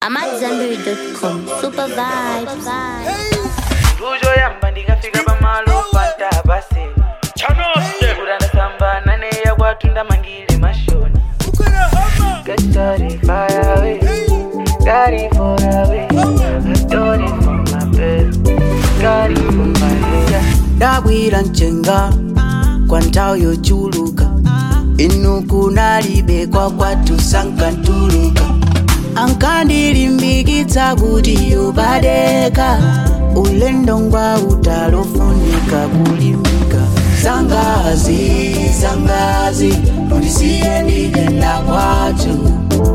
I'm at Zenberry.com. Super vibes. Tujo yamba ndikafika pamalo pata basi kurana sambana neya kwatunda mangile mashoni Get started fire away Got it for away I got it from my bed Got it from my head ndabwira mchenga kwa nthawi yochuluka inu kunalibekwa kwathu sankantuluka ankandilimbikitsa kuti yobadeka ulendo ngwa utalofunika kulimika zangazi zangazi undisiye ndigenda kwathu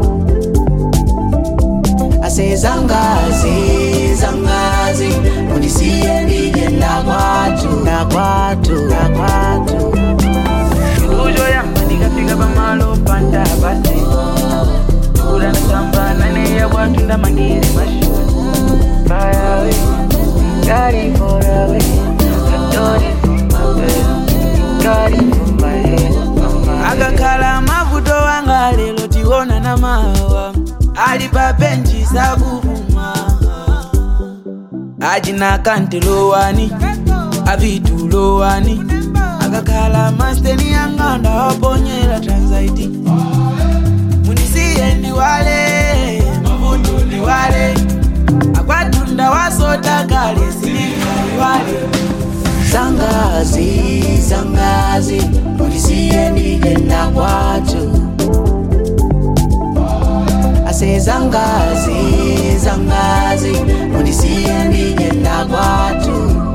ase zangazi zangazi undisiye ndigenda kwathu nakwathu nakwathu Tujo yamba ndikafika pamalo pata basi kurana sambana neya kwatunda mangile mashoni Fire away Got it for away I got it from my bed Got it from my head akakhala mavuto wanga lero tiona na mawa ali pa benchi sakupuma ajina kantelowani avitulowani akakhala masteni yanga ndawaponyera transaiti munisiye ndiwale mavuto ndiwale akwatunda wasota kale siliwale zangazi zangazi undisiye ndigenda kwathu ase zangazi zangazi undisiye ndigenda kwathu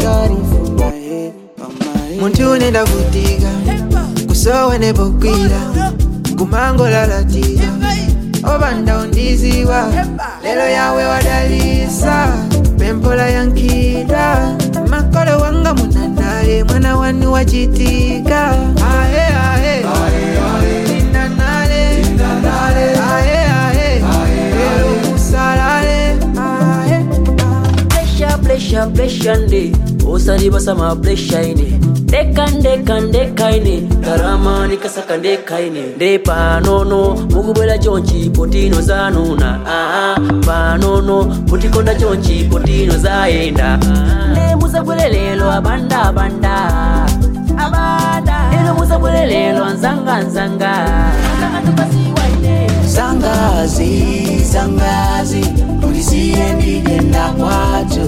muntu unenda kutika kusowene pokwira kumangolalatira obanda undiziwa lelo yawe wadalisa pempola yankida makolo wanga munanale mwana wanu wachitika ahe ahe Ninanale. Ahe, ahe. Lelo musalale ahe Pressure, pressure, pressure nde osalibasa ma pressure ine ndeka ndeka ndeka ine karama nikasaka ndeka ine nde panono mukubwera chonchi potino zanuna aha panono mutikonda chonchi potino zayenda nde musabwere lelo abanda abanda abanda lelo musabwere lelo anzanga anzanga anzanga tukasiwa ine zangazi zangazi undisiye ndigenda kwathu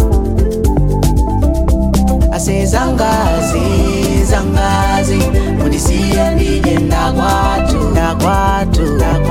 ase zangazi zangazi undisiye ndigenda kwathu nakwathu nakwathu